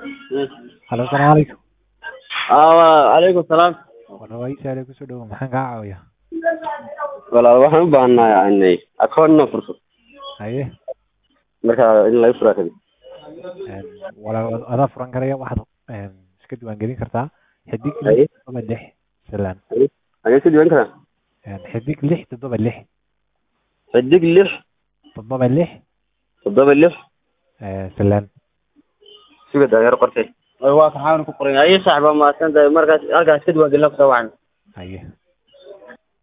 Halo, asalaamu calaykum. calaykum salaam Warwaysi ale kusoo dhawo maxaan kaa caawiyaa? walaal waxaan u baahnaa akoon inaan furto Haye, marka in laga furaa kadib een, walaal adaa furan karaya waxaad een, iska diiwaangelin kartaa xidig Haye. lix toddoba lix salaan agee ka diiwan karaa Een, xidig lix toddoba lix xidig lix toddoba lix toddoba lix ee, salaan suga daayar qortay waa kaxaan ku qoran ayi saaxiba mahadsan tahay markaas halkaas ka diiwaangelin kusoo wacan haye